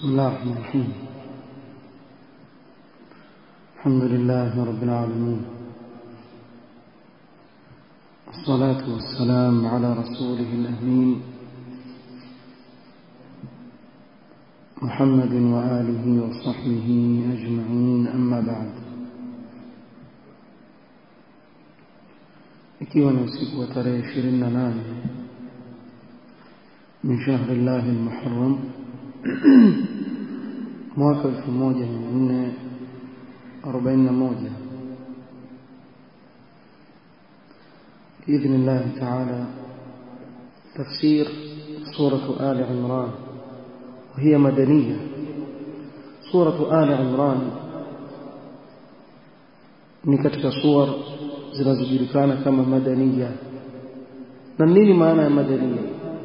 بسم الله الرحمن الرحيم الحمد لله رب العالمين الصلاة والسلام على رسوله الأمين محمد وآله وصحبه أجمعين أما بعد ikiwa ni usiku wa tarehe 28 min shahri llahi almuharram mwaka 1441 بإذن الله تعالى تفسير سورة آل عمران وهي مدنية سورة آل عمران ni katika suwar zinazojulikana kama madaniya na nini maana ya madaniya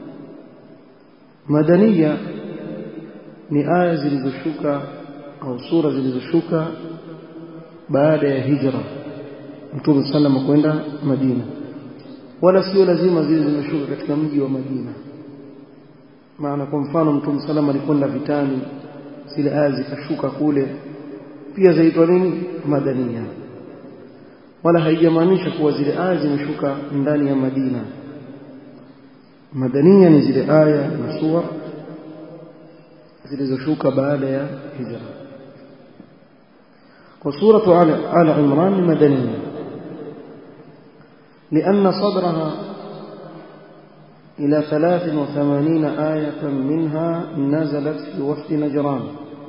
madaniya ni aya zilizoshuka au sura zilizoshuka baada ya hijra mtume sallam kwenda Madina wala sio lazima ziwe zimeshuka katika mji wa Madina maana kwa mfano mtume sallam alikwenda vitani zile aya zikashuka kule pia zaitwa nini madania wala haijamaanisha kuwa zile aya zimeshuka ndani ya Madina madania ni zile aya na sura zilizoshuka baada ya hijra وسورة آل عمران مدنية لأن صدرها إلى ثلاث وثمانين آية منها نزلت في وفد نجران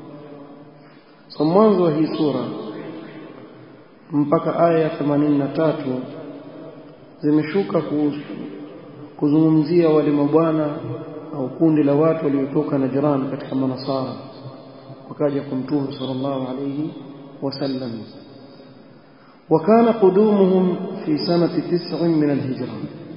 صمانز وهي سورة mpaka aya ya 83 zimeshuka kuzungumzia wale mabwana au kundi la watu waliotoka Najran katika manasara wakaja kwa mtume sallallahu alayhi wasallam وكان قدومهم في سنة تسع من الهجرة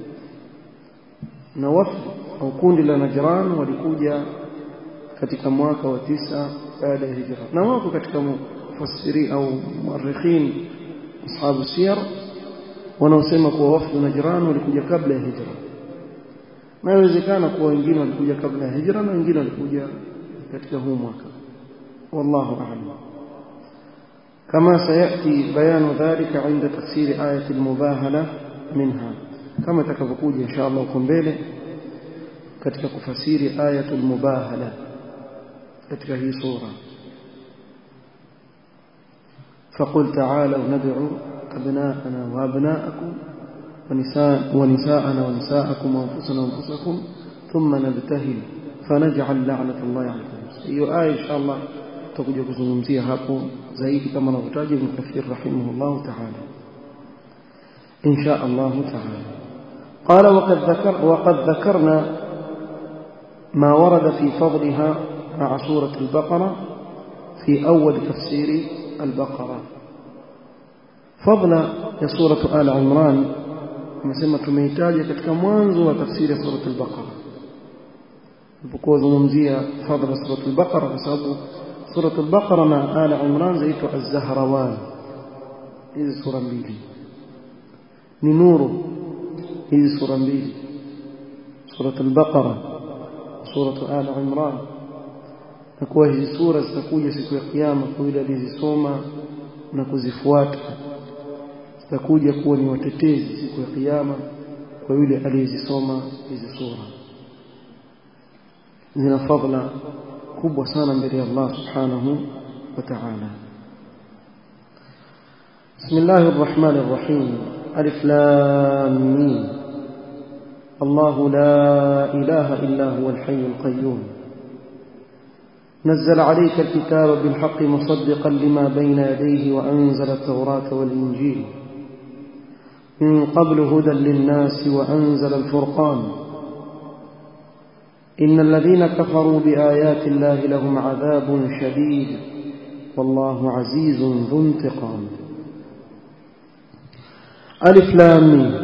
نوف أو كوند لنجران ولكوجا katika mwaka wa tisa baada ya hijra na wako katika mufassiri au muarikhin ashabu siyar wanaosema kuwa wafdu najran walikuja kabla ya hijra na inawezekana kuwa wengine walikuja kabla ya hijra na wengine walikuja katika huu mwaka wallahu a'lam كما سيأتي بيان ذلك عند تفسير آية المباهلة منها كما تكفكوج إن شاء الله كمبيلة katika kufasiri ayatul mubahala katika hii sura فقل تعالوا ندعو أبناءنا وأبناءكم ونساء ونساءنا ونساءكم وأنفسنا وأنفسكم ثم نبتهل فنجعل لعنة الله على الكافرين hiyo aya insha Allah tutakuja kuzungumzia hapo zaidi kama anavyotaja Ibn Kathir rahimahullah ta'ala insha Allah ta'ala قال وقد ذكر وقد ذكرنا ما ورد في فضلها مع سورة البقرة في أول تفسير البقرة فضل سورة آل عمران مسمى تميتاج katika mwanzo wa tafsiri ya sura al-Baqara alipokuwa zungumzia fadhila sura al-Baqara kwa sababu sura al-Baqara na Al Imran zaitwa Az-Zahrawan hizi sura mbili ni nuru hizi sura mbili sura al-Baqara sura Al Imran na kuwa hizi sura zitakuja siku ya kiyama kwa yule aliyezisoma na kuzifuata zitakuja kuwa ni watetezi siku ya kiyama kwa yule aliyezisoma hizi sura zina fadhila kubwa sana mbele ya Allah subhanahu wa ta'ala بسم الله الرحمن الرحيم ألف لام ميم الله لا إله إلا هو الحي القيوم نزل عليك الكتاب بالحق مصدقا لما بين يديه وأنزل التوراة والإنجيل من قبل هدى للناس وأنزل الفرقان إن الذين كفروا بآيات الله لهم عذاب شديد والله عزيز ذو انتقام ألف لام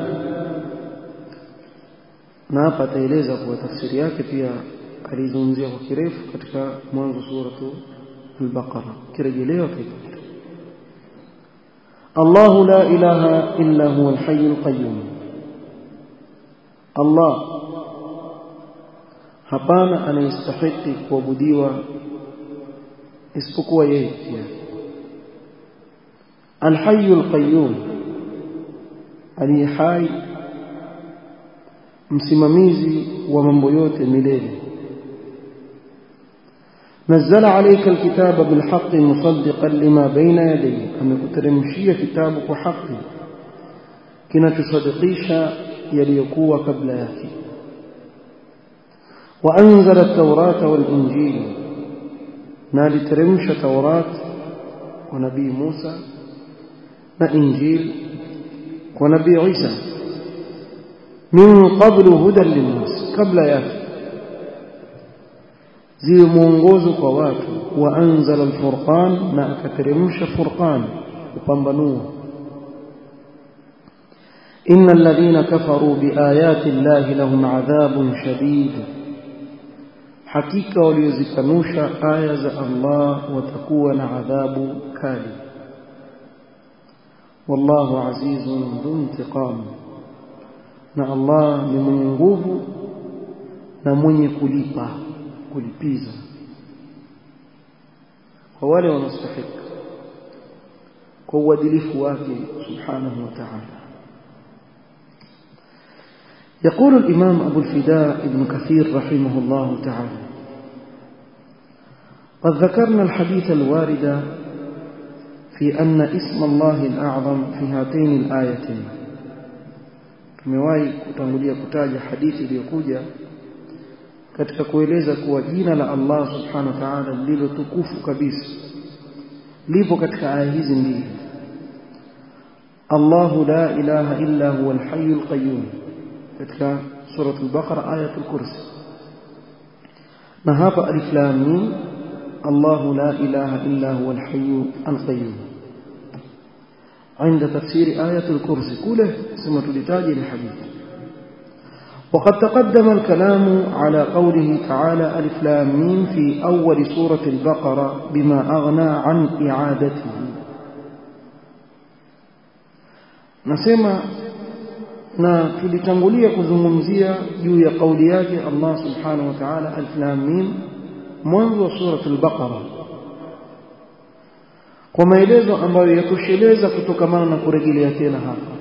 na hapa ataeleza kuwa tafsiri yake pia alizungumzia kwa kirefu katika mwanzo suratu al-Baqara kirejelewa kaipata الله لا إله إلا هو الحي القيوم الله hapana anayestahiki kuabudiwa isipokuwa yeye pia alhayyul qayyum aliye hai msimamizi wa mambo yote milele نزل عليك الكتاب بالحق مصدقا لما بين يديه amekuteremshia kitabu kwa haki kinachosadikisha yaliyokuwa kabla yake وأنزل التوراة والإنجيل نال ترمش توراة ونبي موسى وإنجيل ونبي عيسى من قبل هدى للناس قبل ياتي زي mwongozo kwa watu waanzala alfurqan na akateremsha furqan upambanua إن الذين كفروا بآيات الله لهم عذاب شديد hakika waliozikanusha aya za Allah watakuwa na adhabu kali wallahu azizun dhu intiqam na Allah ni mwenye nguvu na mwenye kulipa kulipiza kwa wale wanaostahili kwa uadilifu wake subhanahu wa ta'ala يقول الإمام أبو الفداء ابن كثير رحمه الله تعالى قد ذكرنا الحديث الوارد في أن اسم الله الأعظم في هاتين الآيتين tumewahi kutangulia kutaja hadithi iliyokuja katika kueleza kuwa jina la Allah subhanahu wa ta'ala lililo tukufu kabisa lipo katika aya hizi mbili Allahu la ilaha illa huwa al-hayyul qayyum katika sura al-Baqara ayatul kursi na hapa alif lam mim الله لا إله إلا هو الحي القيوم عند تفسير آية الكرسي كله سمة لتاج الحديث وقد تقدم الكلام على قوله تعالى ألف لام ميم في أول سورة البقرة بما أغنى عن إعادته نسمع na tulitangulia kuzungumzia juu ya kauli yake Allah subhanahu wa ta'ala alif lam mim mwanzo wa sura al-Baqara kwa maelezo ambayo yatosheleza kutokamana na kurejelea tena hapa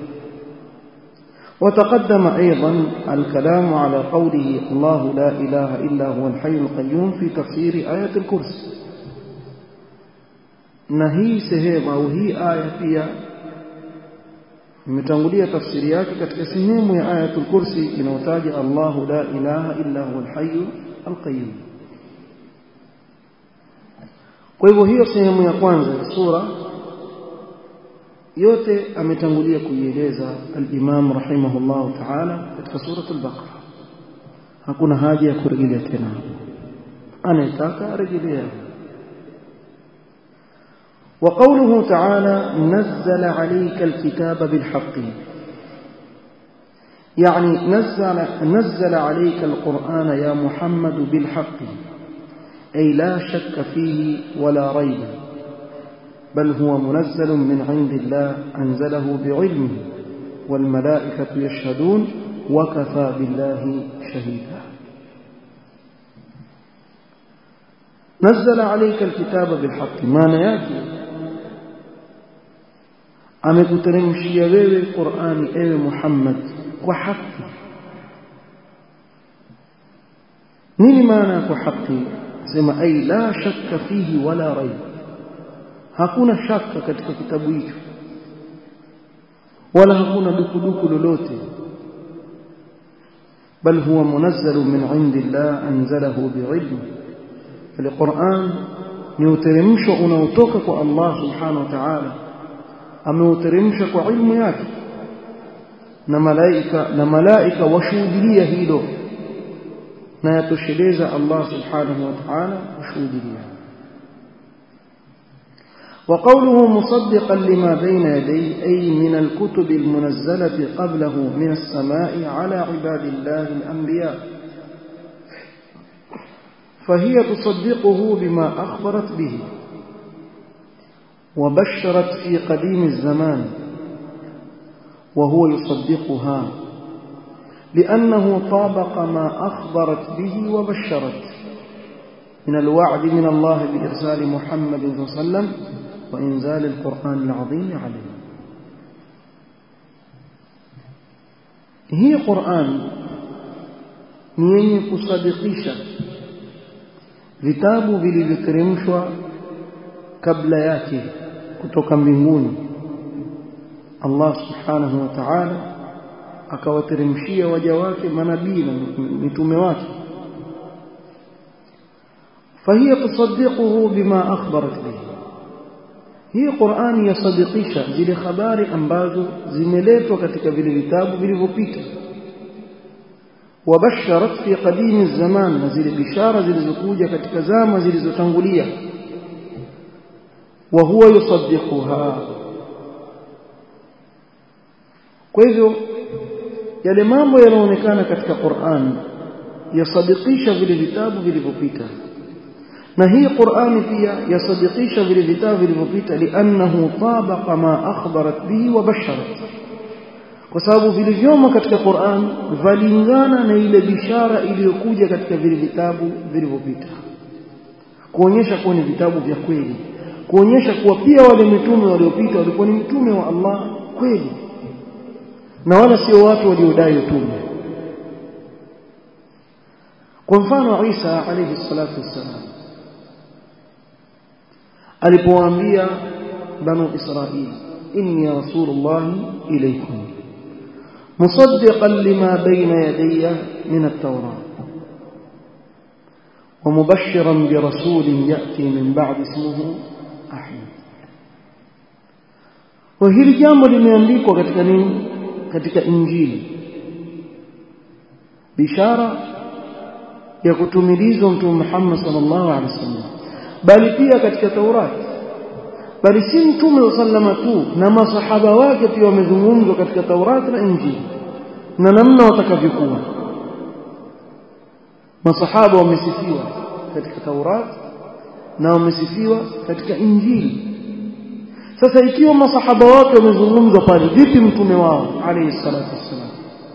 وتقدم أيضا الكلام على قوله الله لا إله إلا هو الحي القيوم في تفسير آية الكرسي نهي سهيم أو هي آية فيها imetangulia tafsiri yake katika sehemu ya ayatul kursi inayotaja Allahu la ilaha illa huwa al-hayy al-qayyum kwa hivyo hiyo sehemu ya kwanza ya sura yote ametangulia kuieleza al-Imam rahimahullah ta'ala katika suratul Baqara hakuna haja ya kurejelea tena anayetaka arejelea وقوله تعالى نزل عليك الكتاب بالحق يعني نزل, نزل عليك القرآن يا محمد بالحق أي لا شك فيه ولا ريب بل هو منزل من عند الله أنزله بعلمه والملائكة يشهدون وكفى بالله شهيدا نزل عليك الكتاب بالحق ما نياكي amekuteremshia wewe Qur'ani ewe Muhammad kwa haki nini maana kwa haki sema ai la shakka fihi wala raib hakuna shaka katika kitabu hicho wala hakuna dukuduku lolote bal huwa munazzal min indillah anzalahu bi'ilmi القرآن ni uteremsho unaotoka kwa Allah subhanahu wa ta'ala ameuteremsha kwa ilmu yake na malaika na malaika washuhudia hilo na yatosheleza Allah subhanahu wa ta'ala kushuhudia وقوله مصدقا لما بين يديه أي من الكتب المنزلة قبله من السماء على عباد الله الأنبياء فهي تصدقه بما أخبرت به وبشرت في قديم الزمان وهو يصدقها لأنه طابق ما أخبرت به وبشرت من الوعد من الله بإرسال محمد صلى الله عليه وسلم وإنزال القرآن العظيم عليه هي قرآن ni yenye kusadikisha vitabu vilivyoteremshwa kabla yake kutoka mbinguni Allah subhanahu wa ta'ala akawateremshia waja wake manabii na mitume wake فهي تصدقه بما أخبرت به hii Qur'ani yasadikisha zile habari ambazo zimeletwa katika vile vitabu vilivyopita wabasharat fi qadimi zaman na zile bishara zilizokuja katika zama zilizotangulia wa huwa yusaddiquha kwa hivyo yale mambo yanaonekana katika Qur'an yasadikisha vile vitabu vilivyopita na hii Qur'ani pia yasadikisha vile vitabu vilivyopita li'annahu tabaqa ma akhbarat bihi wa basharat kwa sababu vilivyomo katika Qur'an valingana na ile bishara iliyokuja katika vile vitabu vilivyopita kuonyesha kuwa ni vitabu vya kweli kuonyesha kuwa pia wale mitume waliopita walikuwa ni mitume wa Allah kweli na wala sio watu waliodai utume kwa mfano Isa alayhi salatu wassalam alipowaambia banu Israili inni rasulullah ilaykum musaddiqan lima bayna yadayya min at-taurah ومبشرا برسول يأتي من بعد اسمه أحمد وهili jambo limeandikwa katika nini katika injili bishara ya kutumilizwa mtume Muhammad sallallahu alaihi wasallam bali pia katika Taurati bali si mtume sallama tu na masahaba wake pia wamezungumzwa katika Taurati na Injili na namna watakavyokuwa masahaba wamesifiwa katika Taurati na wamesifiwa katika Injili sasa ikiwa masahaba wake wamezungumzwa pale vipi mtume wao alayhi salatu wassalam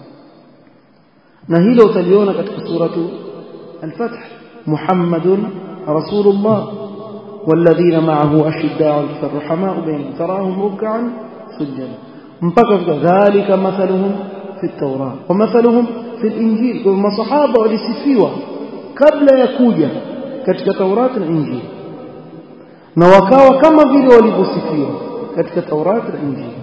na hilo utaliona katika suratu al-Fath Muhammadun rasulullah والذين معه أشداء الرحماء بينهم تراهم ركعا سجدا mpaka ذلك مثلهم في التوراة ومثلهم في الإنجيل كما صحابة walisifiwa kabla ya kuja katika Taurati na Injili na wakawa kama vile walivyosifiwa katika Taurati na Injili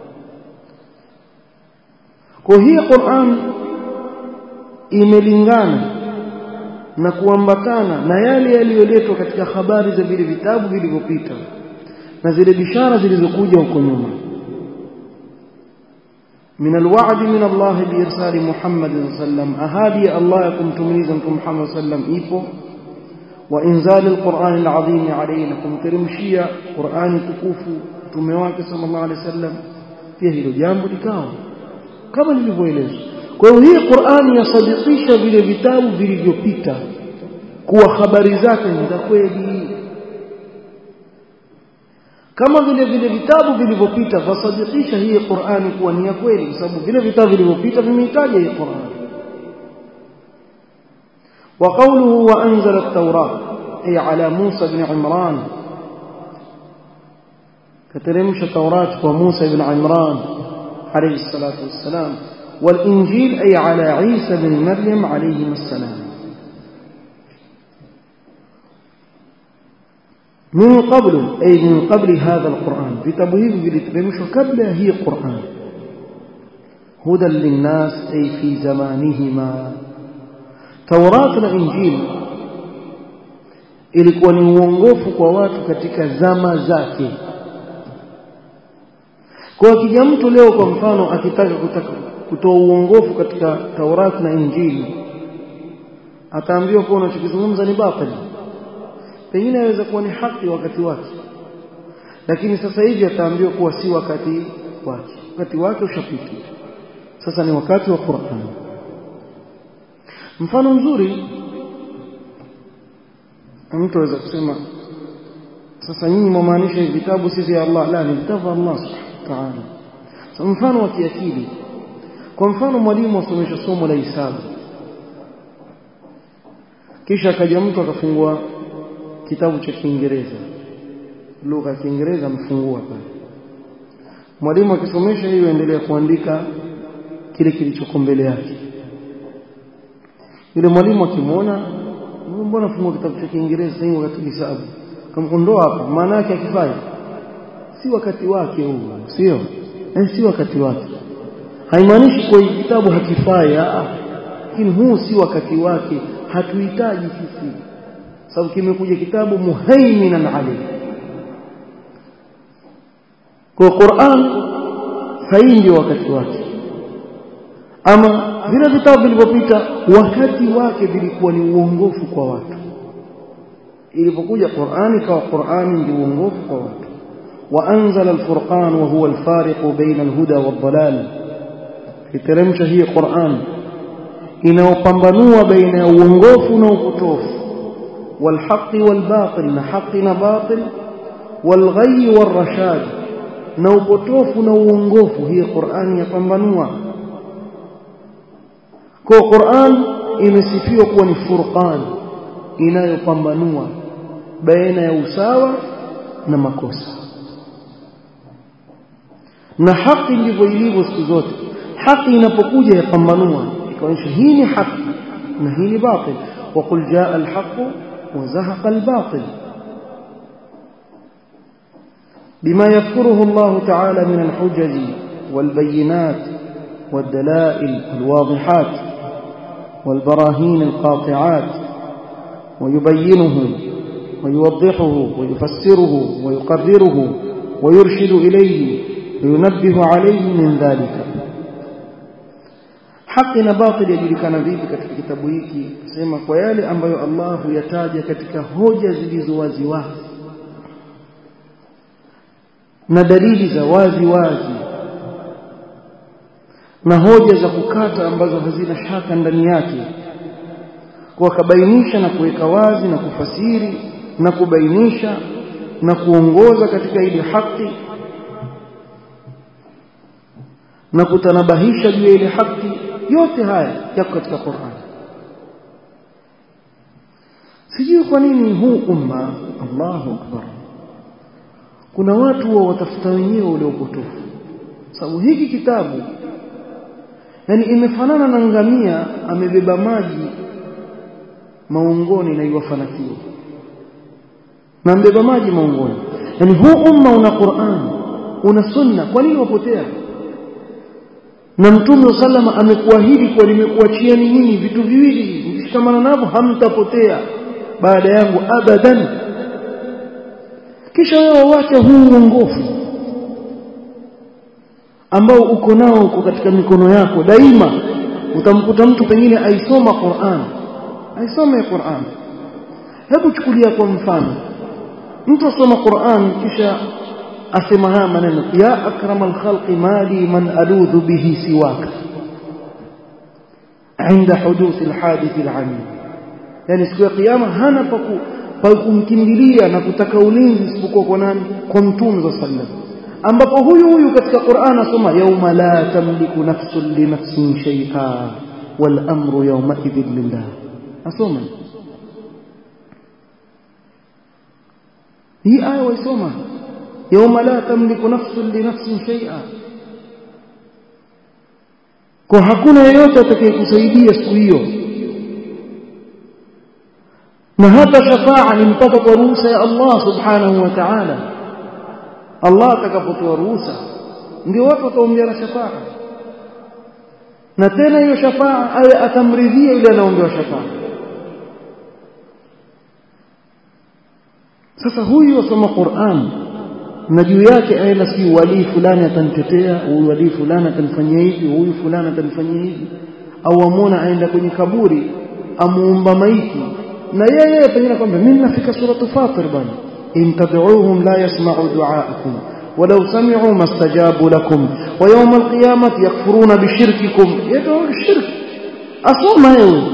kwa hii Qur'an imelingana na kuambatana na yale yaliyoletwa katika habari za vile vitabu vilivyopita na zile bishara zilizokuja huko nyuma من الوعد من الله بإرسال محمد صلى الله عليه وسلم أهادي الله يكم تميزا محمد صلى الله عليه وسلم إيفو وإنزال القرآن العظيم عليكم ترمشيا قرآن تكوفو تمواك صلى الله عليه وسلم فيه الجامب لكاو كما nilivyoeleza kwa hiyo hii Qur'ani yasadikisha vile vitabu vilivyopita kuwa habari zake ni za kweli kama vile vile vitabu vilivyopita vasadikisha hii Qur'ani kuwa ni ya kweli kwa sababu vile vitabu vilivyopita vimehitaji hii Qur'ani وقوله وأنزل التوراة أي على موسى بن عمران كترمش التوراة وموسى بن عمران عليه الصلاة والسلام والإنجيل أي على عيسى بن مريم عليهما السلام من قبل أي من قبل هذا القرآن في تبهيب بالترمش قبل هي قرآن هدى للناس أي في زمانهما توراة الإنجيل ilikuwa ni uongofu kwa watu katika zama zake kwa akija mtu leo kwa mfano akitaka kutaka kutoa uongofu katika Taurati na Injili ataambiwa kuwa unachokizungumza ni batili pengine aweza kuwa ni haki wakati wake lakini sasa hivi ataambiwa kuwa si wakati wake wakati wake ushapita sasa ni wakati wa Qur'an mfano mzuri mtu aweza kusema sasa nyinyi mwamaanisha vitabu si vya Allah la ni vitabu vya Allah subhanahu wa ta'ala so, mfano wa kiakili kwa mfano mwalimu asomesha somo la hisabu kisha akaja mtu akafungua kitabu cha Kiingereza lugha ya Kiingereza amefungua pale mwalimu akisomesha hiyo endelea kuandika kile kilichoko mbele yake yule mwalimu akimwona mbona fungua kitabu cha Kiingereza sasa wakati hisabu kamkondoa hapa maana yake akifai si wakati wake huu sio eh si wakati wake haimaanishi kwa kitabu hakifai lakini huu si wakati wake hatuhitaji sisi sababu kimekuja kitabu muhaiminan alayhi kwa Qur'an sahihi ndio wakati wake ama vile vitabu vilivyopita wakati wake vilikuwa ni uongofu kwa watu ilipokuja Qur'ani kawa Qur'ani ndio uongofu kwa watu وأنزل الفرقان وهو الفارق بين الهدى والضلال iteremsha hii Qur'an inaopambanua baina ya uongofu na upotofu والحق والباطل na haki na batil والغي والرشاد na upotofu na uongofu hii Qur'an yapambanua kwa Qur'an imesifiwa kuwa ni furqan inayopambanua baina ya usawa na makosa na haki ndivyo ilivyo siku zote haki inapokuja yapambanua ikaonyesha hii ni haki na hii ni batil وقل جاء الحق وزهق الباطل بما يذكره الله تعالى من الحجج والبينات والدلائل الواضحات والبراهين القاطعات ويبينه ويوضحه ويفسره ويقرره ويرشد إليه وينبه عليه من ذلك haki na batili yajulikana vipi katika kitabu hiki sema kwa yale ambayo Allah huyataja katika hoja zilizo wazi wazi na dalili za wazi wazi na hoja za kukata ambazo hazina shaka ndani yake kwa kabainisha na kuweka wazi na kufasiri na kubainisha na kuongoza katika ile haki na kutanabahisha juu ya ile haki yote haya yako katika Qur'an sijui kwa nini huu umma Allahu akbar kuna watu wa watafuta wenyewe ule upotofu sababu hiki kitabu yani imefanana na ngamia amebeba maji maungoni na iwafanakiwa na mbeba maji maungoni yani huu umma una Qur'an una sunna kwa nini wapotea na mtume sallama amekuahidi kwa nimekuachieni nyinyi vitu viwili mkishikamana navyo hamtapotea baada yangu abadan kisha wewe wache huu uongofu ambao uko nao uko katika mikono yako daima utamkuta mtu pengine aisoma Qur'an aisome Qur'an hebu chukulia kwa mfano mtu asoma Qur'an kisha asema haya maneno ya akramal khalqi mali man aludhu bihi siwaka عند حدوث الحادث العميم yani siku ya kiyama hana pa kumkimbilia na kutaka ulinzi isipokuwa kwa nani kwa mtume wa sallam ambapo huyu huyu katika Qur'an asoma yauma la tamliku nafsun li nafsin shay'a wal amru yawma idhin lillah asoma hii aya waisoma yauma la tamliku nafsun li nafsin shay'a kwa hakuna yeyote atakayekusaidia siku hiyo na hata shafaa ni mpaka kwa ruhusa ya Allah subhanahu wa ta'ala Allah atakapotoa ruhusa ndio watu wataombeana shafaa na tena hiyo shafaa awe atamridhia yule anaombewa shafaa sasa huyu asoma Qur'an na juu yake aenda si wali fulani atanitetea huyu wali fulani atanifanyia hivi huyu fulani atanifanyia hivi au amona aenda kwenye kaburi amuomba maiti na yeye pengine kwamba mimi nafika suratu fatir bwana in tad'uuhum la yasma'u du'aakum ولو سمعوا ما استجابوا لكم ويوم القيامة يكفرون بشرككم يدعون الشرك أصوم هيو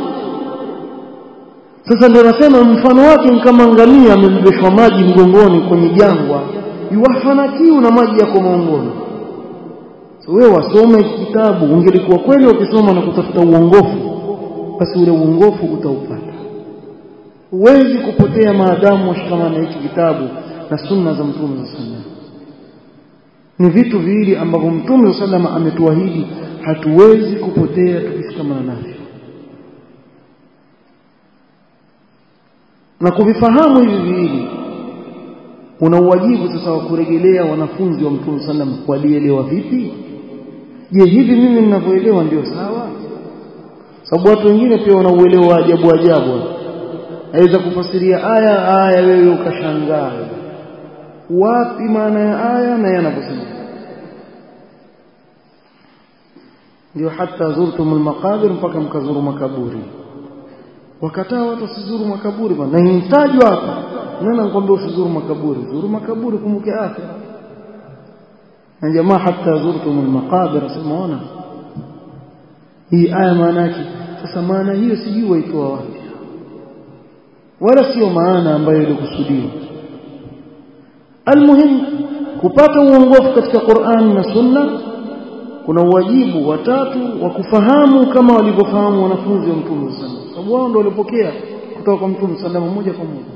sasa ndio nasema mfano wake ni kama ngamia amebebeshwa maji mgongoni kwenye jangwa yuwafana kiu na maji yako maongoni so wewe wasome kitabu ungelikuwa kweli ukisoma na kutafuta uongofu basi ule uongofu utaupata huwezi kupotea maadamu washikamana na hiki kitabu na sunna za mtume za sallam ni vitu viwili ambavyo mtume za sallam ametuahidi hatuwezi kupotea tukishikamana navyo na kuvifahamu hivi viwili una uwajibu sasa wa kurejelea wanafunzi wa mtume sallam walielewa vipi je hivi mimi ninavyoelewa ndio sawa sababu watu wengine pia wanauelewa ajabu ajabu aweza kufasiria aya aya wewe ukashangaa wapi maana ya aya na yanavyosema ndio hata zurtum almaqabir mpaka mkazuru makaburi wakataa watu wasizuru makaburi bwana na inatajwa hapa nani anakuambia usizuru makaburi zuru makaburi kumbuke akhira na jamaa hata zurtum almaqabir asemaona hii aya maana yake sasa maana hiyo sijui waitoa wapi wala sio maana ambayo ilikusudiwa almuhim kupata uongofu katika Qur'an na Sunna kuna uwajibu watatu wa kufahamu kama walivyofahamu wanafunzi wa Mtume sallallahu alaihi sababu wao ndio walipokea kutoka kwa Mtume sallallahu moja kwa moja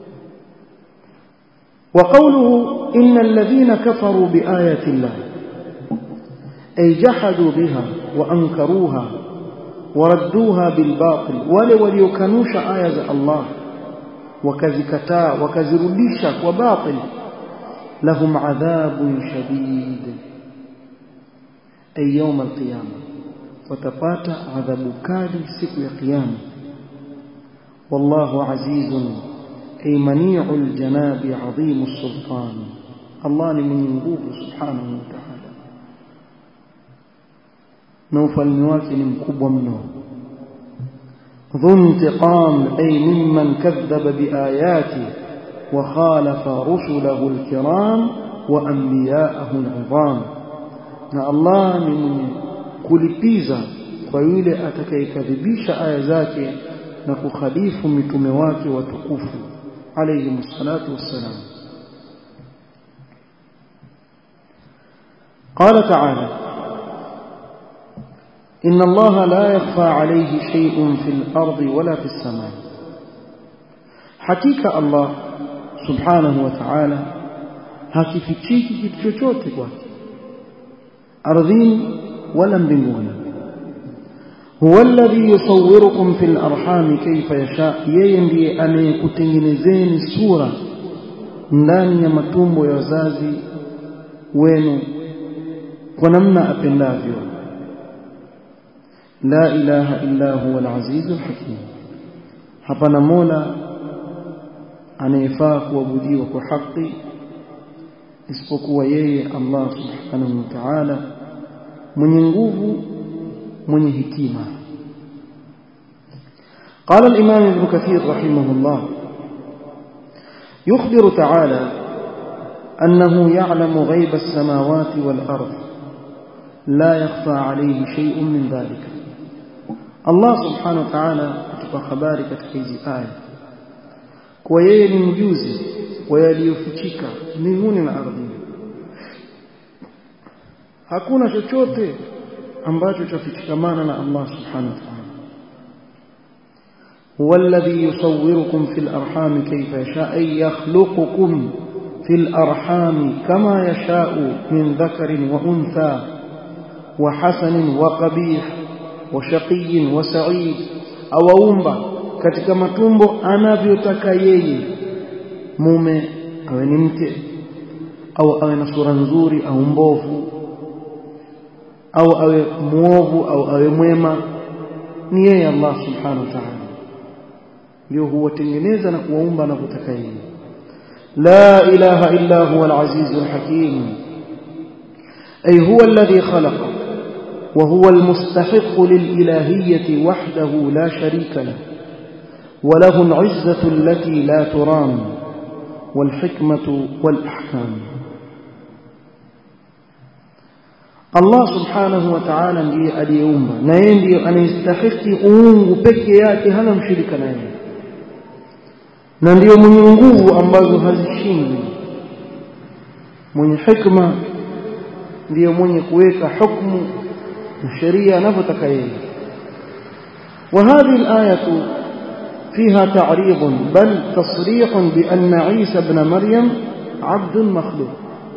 وقوله إن الذين كفروا بآيات الله أي جحدوا بها وأنكروها وردوها بالباطل wale waliokanusha aya za Allah wakazikataa wakazirudisha kwa batil lahum adhabun shadid ay yawm alqiyama watapata adhabu kali siku ya kiyama wallahu azizun ay mani'ul janabi adhimus sultan Allah ni mwenye nguvu subhanahu wa ta'ala na ufalme wake ni mkubwa mno ذو انتقام أي ممن كذب بآياته وخالف رسله الكرام وأنبياءه العظام na Allah ni mwenye kulipiza kwa yule atakayekadhibisha aya zake na kukhalifu mitume wake watukufu alayhi msalatu wassalam قال تعالى إن الله لا يخفى عليه شيء في الأرض ولا في السماء حقيقة الله سبحانه وتعالى hakifichiki kitu chochote kwake ardhini wala mbinguni huwa alladhi yusawwirukum fil arhami kayfa yasha yeye ndiye anayekutengenezeni sura ndani ya matumbo ya wazazi wenu kwa namna apendavyo la ilaha illa huwa al-azizul hakim hapana mola anayefaa kuabudiwa kwa haki isipokuwa yeye Allah subhanahu wa ta'ala mwenye nguvu mwenye hikima قال الإمام ابن كثير رحمه الله يخبر تعالى أنه يعلم غيب السماوات والأرض لا يخفى عليه شيء من ذلك Allah subhanahu wa ta'ala kutupa habari katika hizi aya kwa yeye ni mjuzi wa yaliyofichika mbinguni na ardhini hakuna chochote ambacho chafichikamana na Allah subhanahu wa ta'ala هو الذي يصوركم في الأرحام كيف يشاء أي يخلقكم في الأرحام كما يشاء من ذكر وأنثى وحسن وقبيح وشقي وسعيد awaumba katika matumbo anavyotaka yeye mume awe ni mke au awe na sura nzuri au mbovu au awe muovu au awe mwema ni yeye Allah subhanahu wa ta'ala ndio huwatengeneza na kuwaumba anavyotaka yeye la ilaha illa huwa al-aziz al-hakim ay huwa alladhi khalaqa وهو المستحق للإلهية وحده لا شريك له وله العزة التي لا ترام والحكمة والأحكام Allah subhanahu wa ta'ala ndiye aliyeumba na yeye ndiye anayestahiki uungu peke yake hana mshirika naye na ndiyo mwenye nguvu ambazo hazishindwi mwenye hikma ndiyo mwenye kuweka hukumu na sheria anavyotaka yeye وهذه الآية فيها تعريض بل تصريح بأن عيسى بن مريم عبد مخلوق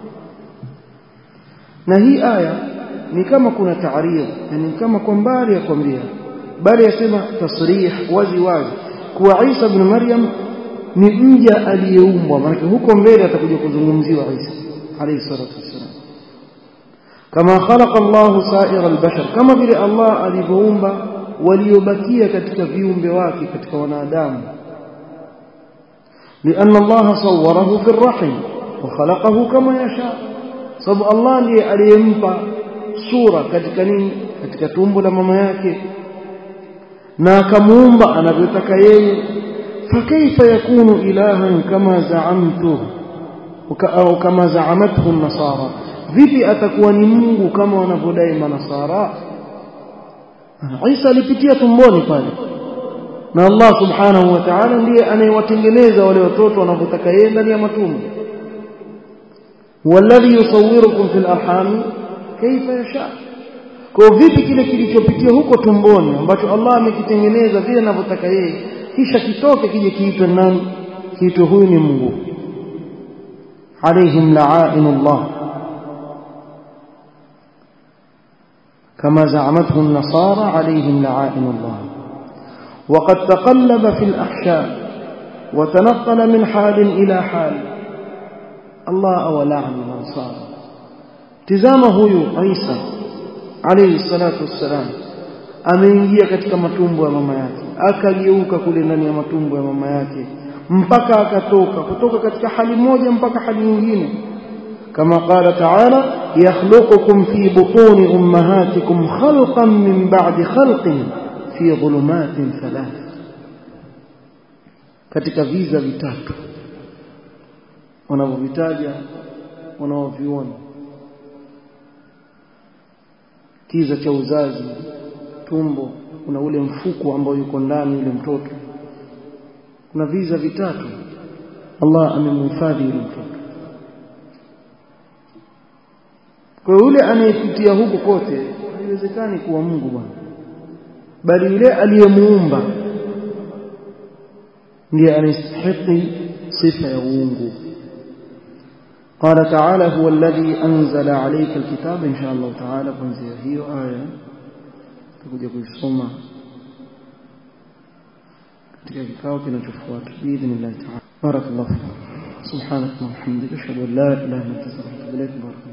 na hii aya ni kama kuna taarif yani kama kwa mbali ya kwambia bali yasema tasrih wazi wazi kuwa Isa ibn Maryam ni mja aliyeumbwa maana huko mbele atakuja kuzungumziwa Isa alayhi salatu wassalam kama khalaqa Allah sa'ira al-bashar kama vile Allah alivyoumba waliobakia katika viumbe wake katika wanadamu لأن الله صوره في الرحم وخلقه كما يشاء sababu Allah ndiye aliyempa sura katika nini katika tumbo la mama yake na akamuumba anavyotaka yeye fakaifa yakunu ilahan kama zaamtu au kama zaamathu nasara vipi atakuwa ni Mungu kama wanavyodai manasara Isa alipitia tumboni pale na Allah subhanahu wa ta'ala ndiye anayewatengeneza wale watoto wanavyotaka yeye ndani ya matumbo والذي يصوركم في الارحام كيف يشاء kwa vipi kile kilichopitia huko tumboni ambacho Allah amekitengeneza vile anavyotaka yeye kisha kitoke kije kiitwe nani kiitwe huyu ni Mungu عليهم لعائن الله كما زعمته النصارى عليهم لعائن الله وقد تقلب في الأحشاء وتنقل من حال إلى حال الله أولعن الأنصار تزامه عيسى عليه الصلاة والسلام ameingia katika matumbo ya mama yake akageuka kule ndani ya matumbo ya mama yake mpaka akatoka kutoka katika hali moja mpaka hali nyingine kama qala taala yakhluqukum fi butuni ummahatikum khalqan min ba'di khalqin fi dhulumatin thalath katika viza vitatu wanavyovitaja wanaoviona kiza cha uzazi tumbo kuna ule mfuko ambao yuko ndani yule mtoto kuna viza vitatu Allah amemhifadhi yule mtoto kwa yule anayepitia huku kote haiwezekani kuwa Mungu bwana bali yule aliyemuumba ndiye anastahili sifa ya uungu قال تعالى هو الذي أنزل عليك الكتاب إن شاء الله تعالى kuanzia hiyo aya tutakuja kuisoma katika kikao kinachofuata biidhnillah ta'ala barakallahu fikum subhanaka wa bihamdika ashhadu an la ilaha illa anta astaghfiruka wa atubu ilaik